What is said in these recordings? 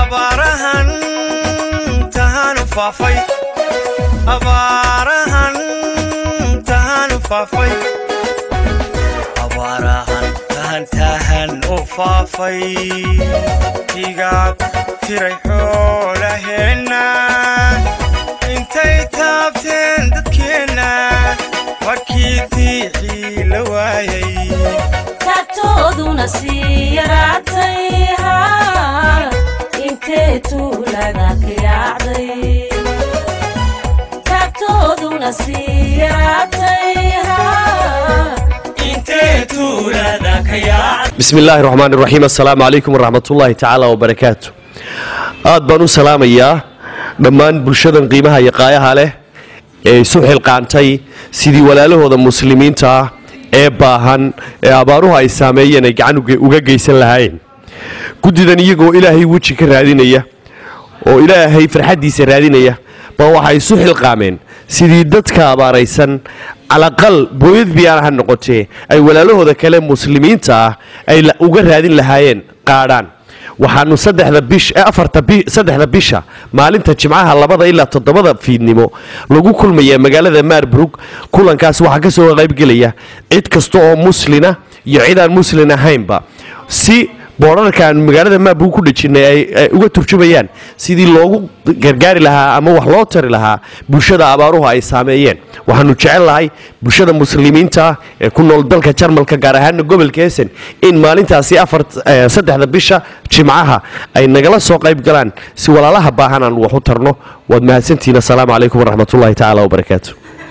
abaarahan tahanu faafay abaarahan tahanu faafay abaarahan tahan tahan u faafay igaag tiray xoolaheenna intay taabteen dadkeenna markii diixii la waayay taagtooduna sii yaraatay haa intee tuulada ka yaacday taagtooduna sii yaraatay haa intee tuulada ka yaacday bismi illaahi raxmaan iraxiim assalaamu calaykum waraxmatullaahi tacaala wabarakaatu aad baan u salaamayaa dhammaan bulshadan qiimaha iyo qaayaha leh ee isu xilqaantay sidii walaalahooda muslimiinta ah ee baahan ee abaaruhu ay saameeyeen ay gacan uge- uga geysan lahaayeen guddidan iyagoo ilaahay weji ka raadinaya oo ilaahay farxaddiisa raadinaya baa waxay isu xilqaameen sidii dadka abaaraysan calaqal booyad biyaan ha noqotee ay walaalahooda kale muslimiinta ah ay la- uga raadin lahaayeen qaadhaan waxaanu saddexda bish eh, afarta bi- saddexda bisha maalinta jimcaha labada ilaa toddobada fiidnimo lagu kulmaya magaalada maarburg kulankaas waxaa ka soo qaybgelaya cid kasta oo muslina iyo cid aan muslin ahaynba si boorarkaan magaalada maabug ku dhejinay ay ay uga turjumayaan sidii loogu gargaari lahaa ama wax loo tari lahaa bulshada abaaruhu ay saameeyeen waxaanu jecel lahay bulshada muslimiinta ah ee ku nool dalka jarmalka gaar ahaana gobolka hessen in maalintaasi afar eh, saddexda bisha jimcaha ay nagala soo qayb galaan si walaalaha baahan aan wax u tarno waad mahadsantihiin assalaamu calaykum waraxmatullaahi tacaala wabarakaatu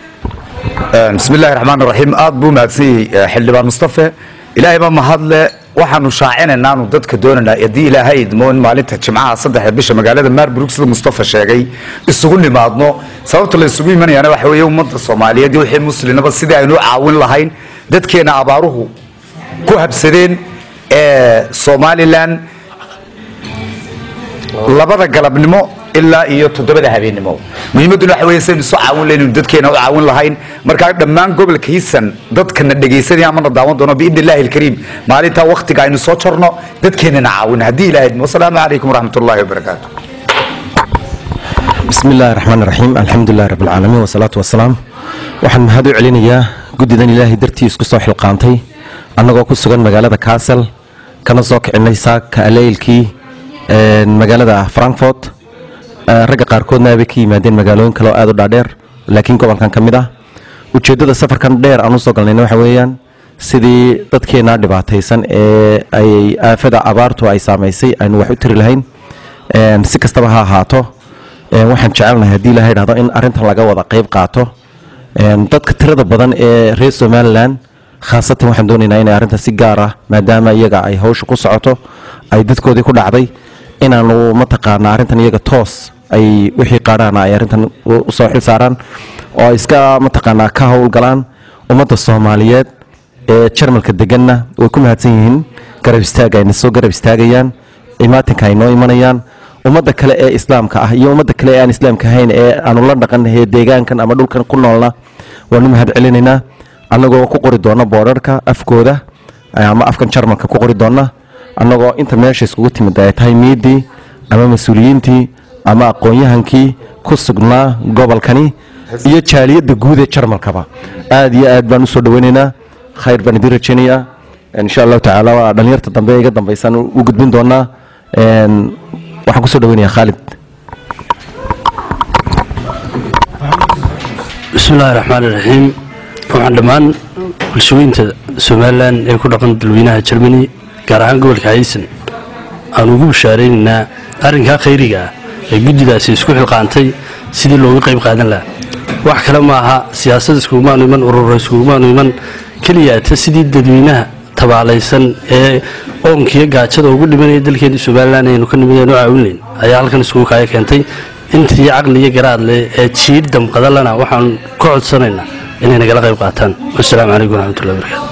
bismi illaahi raxmaan raxiim aad buu mahadsan yahay xildhibaan mustafe ilaahay baa mahadle waxaanu shaacinaynaa anu dadka doonaynaa haddii ilaahay idmo in maalinta jimcaha saddexda bisha magaalada maarburg sida mustafa sheegay isugu nimaadno sababta la isugu imanayaana waxa weeye ummadda soomaaliyeed iyo wixii muslinaba sidii aynu u caawin lahayn dadkeena abaaruhu ku habsadeen ee somalilan labada galabnimo ilaa iyo toddobada habeennimo muhiimadduna waxa weeye saynu isu caawin lahayn inuu dadkeena u caawin lahayn markaa dhammaan gobolka hiisan dadkana dhegaysanaya amana daawan doono biidni illaahi alkariim maalintaa wakhtiga aynu soo jarno dadkeenana caawin haddii ilahay idmo wasalaamu calaykum waraxmat ullaahi wabarakaatu bismi illaahi raxmaan raxiim alxamdulilahi rabbi alcaalamiin wasalaatu wasalaam waxaan mahad u celinayaa guddidan ilaahay dartii isku soo xilqaantay annagoo ku sugan magaalada kaasel kana soo kicinay saaka aleylkii een, magaalada frankfort Eh, ragga qaarkoodna abay ka yimaadeen magaalooyin kale oo aad u dhaadheer laakiin gobolkan ka mid ah ujeeddada safarkan dheer aan usoo galnayna waxa weeyaan sidii dadkeenna dhibaataysan ee ay aafada abaartu ay saamaysay aynu wax u tiri lahayn Een, si kastaba ha ahaato een, waxaan jecelnahay haddii ilaha idhahdo in arrintan laga wada qayb qaato Een, dadka tirada badan ee reer somalilan khaasatan waxaan doonaynaa inay arrintan si gaar ah maadaama iyaga ay hawsha ku socoto ay dadkoodii ku dhacday inaanu mataqaana arrintan iyaga toos ay wixii qaadhaana ay arrintan u u soo xil saaraan oo ay iska mataqaanaa ka howlgalaan ummadda soomaaliyeed ee jarmalka deganna way ku mahadsan yihiin garab istaaga ayna soo garab istaagayaan imaatinka ay noo imanayaan ummadda kale ee islaamka ah iyo ummadda kale ee aan islaamka ahayn ee aanu la dhaqanahay deegaankan ama dhulkan ku noolna waanu mahad celinaynaa annagoo ku qori doona boodharka afkooda ama afkan jarmalka ku qori doona annagoo inta meesha iskugu timid ay tahay miidii ama mas-uuliyiintii ama aqoon-yahankii ku sugnaa gobolkani iyo jaaliyadda guud ee jarmalkaba aad iyo aad baan usoo dhaweynaynaa khayr baan idin rajaynayaa insha allahu tacaala waa dhalinyarta dambe ee iga dambaysan u gudbin doonaa Een, waxaan kusoo dhaweynayaa khaalid bismillaahi raxmaani raxiim waxaan dhammaan bulshooyinta somalilan ee ku dhaqan dalweynaha jermani gaar ahaan gobolka haysan aan ugu bashaaraynaynaa arrinkaa khayriga ah ee guddidaasi isku xilqaantay sidii looga qayb qaadan lahaa wax kale ma aha siyaasad iskugumaanu iman ururo iskugumaanu iman keliyaata sidii dadweynaha tabaalaysan ee oonkiyo gaajada ugu dhimanaya dalkeena somalilan aynu ka nimid aynu caawin layn ayaa halkan iskugu kaya keentay intii caqli iyo garaad leh ee jiir damqadalana waxaan ka codsanaynaa inay nagala qayb qaataan wasalaamu calaykum waraxmatullahi wabarakaatu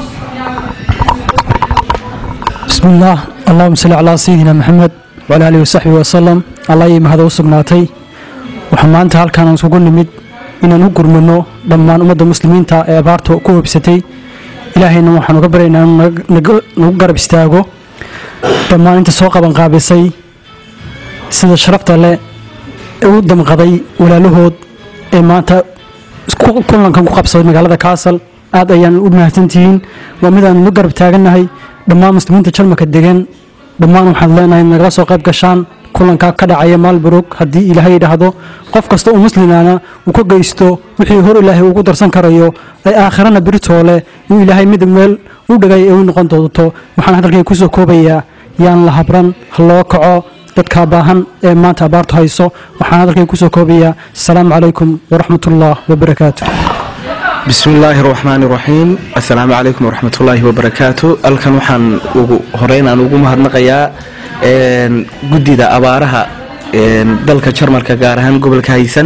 بسم الله اللهم صل على سيدنا محمد وعلى آله وصحبه وسلم الله iyo mahad u sugnaatay waxaan maanta halkaan aan isugu nimid inaan u gurmano dhammaan ummadda muslimiinta ee abaarta ku websatay ilaahayna waxaan uga baryaynaa inuu naga- naga- nagu garab istaago dhammaan inta soo qaban qaabisay sida sharafta leh ee u damqaday walaalahood ee maanta isku- kulankan ku qabsaday magaalada kaasal aad ayaan u mahadsantihiin waa mid aan la garab taagannahay dhammaan muslimiinta jarmalka degan dhammaan waxaan leenahay nagala soo qayb gashaan kulanka ka dhacaya maalburug haddii ilaahay yidhaahdo qof kasta oo muslimana uu ka geysto wixii hor ilaahay ugu darsan karayo ay aakhirana biritoole uu ilaahay mid meel u dhagay ay u noqon doonto waxaan hadalkay kusoo koobayaa yaan la habran ha loo kaco dadka baahan ee maanta abaartu hayso waxaan hadalkay kusoo koobayaa asalaamu calaykum waraxmatullah wabarakaatu بسم الله الرحمن الرحيم السلام عليكم ورحمة الله وبركاته الكن وحن هرين أن ugu mahadnaqayaa een gudida abaaraha een dalka Jarmalka gaar ahaan gobolka Haysan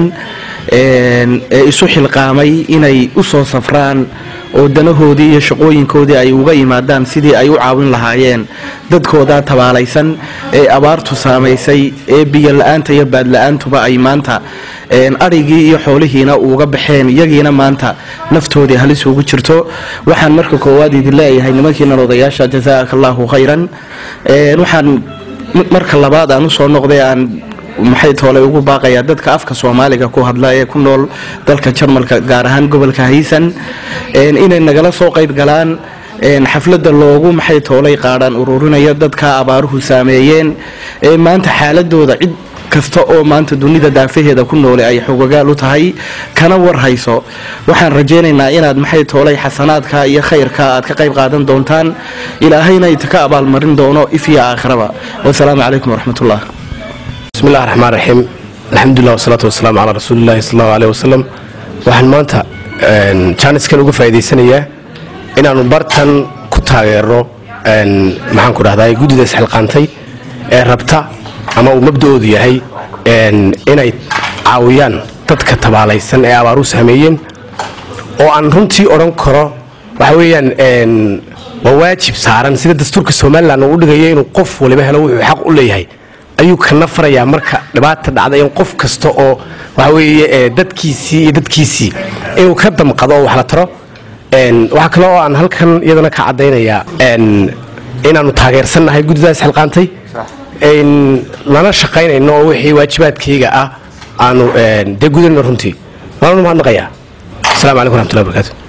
een ee isu xilqaamay inay u soo safraan oo danahoodii iyo shaqooyinkoodii ay uga yimaadaan sidii ay u caawin lahaayeen dadkooda tabaalaysan ee abaartu saamaysay ee biyo la'aanta iyo baad la'aantuba ay maanta een arigii iyo xoolihiina uga baxeen iyagiina maanta naftoodii halis ugu jirto waxaan marka koowaad idin leeyahay nimankiina odayaasha jazaaka allahu khayran een waxaan m- marka labaad aan usoo noqday aan maxay toolay ugu baaqayaa dadka afka soomaaliga ku hadla ee ku nool dalka jarmalka gaar ahaan gobolka haysan een inay nagala soo qayb galaan een xafladda loogu maxay toolay qaadhaan ururinaya dadka abaaruhu saameeyeen ee maanta xaaladooda cid kasta oo maanta dunida daafaheeda ku noole ay xogagaal u tahay kana war hayso waxaan rajaynaynaa inaad maxay toolay xasanaadka iyo khayrka aad ka qayb qaadan doontaan ilaahayna idinka abaalmarin doono if iyo aakhiraba wasalaamu calaykum waraxmatullah بسم الله الرحمن الرحيم الحمد لله والصلاة والسلام على رسول الله صلى الله عليه وسلم waxaan maanta jaaniskan uga faa'iidaysanayaa inaanu bartan ku taageero een, maxaan ku dhahdaa guddida isxilqaantay ee rabta ama uu mabda'oodu yahay een, inay caawiyaan dadka tabaalaysan ee abaaru saameeyeen oo aan runtii odhan karo waxa weeyaan een, waa waajib saaran sida dastuurka somalilan uu u dhigayo inuu qof waliba helo wuxuu xaq u leeyahay ayuu kana farayaa marka dhibaata dhacda in qof kasta oo waxa weeye ee, dadkiisii iyo dadkiisii inuu ka damqado oo wax la taro Een, waxaa kale oo aan halkan iyadana ka caddaynayaa een, inaanu taageersannahay guddidaas xilqaantay een, lana shaqaynayno oo wixii waajibaadkayga ah aanu een, dee gudanayno runtii waanu mahadnaqayaa asalaamu calaykum waraxmatullahi wabarakaatu